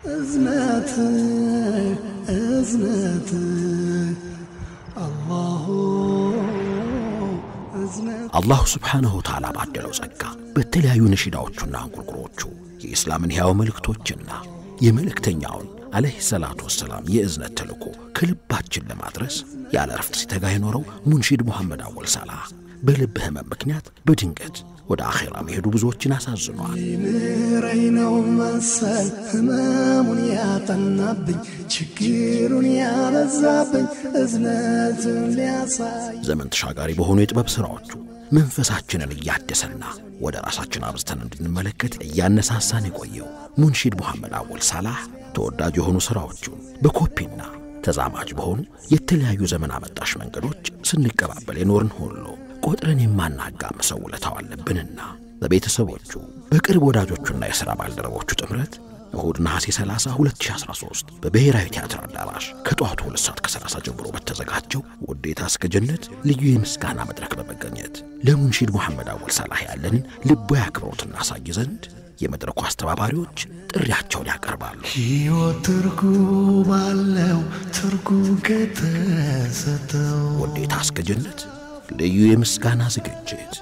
እዝነት እዝነት አላሁ እዝነት አላሁ ስብሓንሁ ተዓላ ባደለው ጸጋ በተለያዩ ነሺዳዎቹና እንቁርቁሮቹ የኢስላምን ሕያው መልእክቶችና የመልእክተኛውን ዓለይሂ ሰላቱ ወሰላም የእዝነት ተልእኮ ከልባችን ለማድረስ ያለ ረፍት ሲተጋ የኖረው ሙንሺድ ሙሐመድ አወል ሳላህ በልብ ህመም ምክንያት በድንገት ወደ አኼራ መሄዱ ብዙዎችን አሳዝኗል። ምረኝ ነው መሰል ህመሙን ያጠናብኝ ችግሩን ያበዛብኝ እዝነትን ሊያሳይ ዘመን ተሻጋሪ በሆኑ የጥበብ ሥራዎቹ መንፈሳችንን እያደሰና ወደ ራሳችን አብዝተን እንድንመለከት እያነሳሳን የቆየው ሙንሺድ ሙሐመድ አወል ሳላህ ተወዳጅ የሆኑ ሥራዎቹን በኮፒና ተዛማጅ በሆኑ የተለያዩ ዘመን አመጣሽ መንገዶች ስንቀባበል የኖርን ሁሉ ቆጥረን የማናጋምሰው ውለታው አለብንና በቤተሰቦቹ በቅርብ ወዳጆቹና የሥራ ባልደረቦቹ ጥምረት እሁድ ነሐሴ 30 2013 በብሔራዊ ቲያትር አዳራሽ ከጠዋቱ ሁለት ሰዓት ከ30 ጀምሮ በተዘጋጀው ውዴታ እስከ ጀነት ልዩ የምስጋና መድረክ በመገኘት ለሙንሺድ ሙሐመድ አወል ሳላህ ያለንን ልባዊ አክብሮት እናሳይ ዘንድ የመድረኩ አስተባባሪዎች ጥሪያቸውን ያቀርባሉ። ሕይወት ትርጉም አለው ትርጉም ከተሰጠው ውዴታ እስከ ጀነት ልዩ የምስጋና ዝግጅት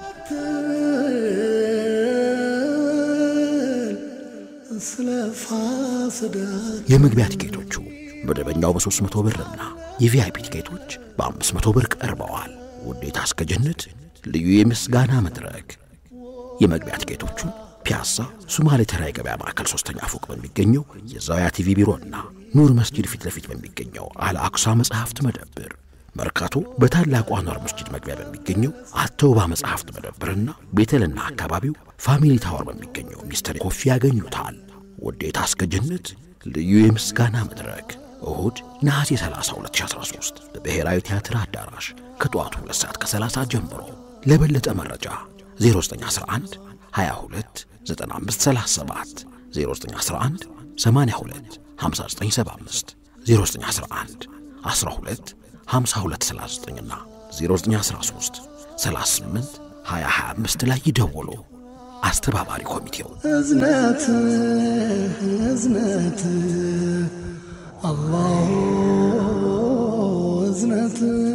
ስለ ፋስዳ የመግቢያ ቲኬቶቹ መደበኛው በ300 ብርና የቪአይፒ ቲኬቶች በ500 ብር ቀርበዋል። ውዴታ እስከ ጀነት ልዩ የምስጋና መድረክ የመግቢያ ቲኬቶቹ ፒያሳ ሱማሌ ተራ የገበያ ማዕከል ሶስተኛ ፎቅ በሚገኘው የዛውያ ቲቪ ቢሮና ኑር መስጂድ ፊት ለፊት በሚገኘው አልአክሳ መጽሐፍት መደብር መርካቶ በታላቁ አንዋር መስጂድ መግቢያ በሚገኘው አተውባ መጽሐፍት መደብርና ቤተልና አካባቢው ፋሚሊ ታወር በሚገኘው ሚስተር ኮፊ ያገኙታል። ውዴታ እስከ ጀነት ልዩ የምስጋና መድረክ እሁድ ነሐሴ 30 2013 በብሔራዊ ቲያትር አዳራሽ ከጠዋቱ 2 ሰዓት ከ30 ጀምሮ። ለበለጠ መረጃ 0911 22 9537 0911 82 5975 0911 12 5239 እና 0913 38 2025 ላይ ይደውሉ። አስተባባሪ ኮሚቴው እዝነት እዝነት አላሁ እዝነት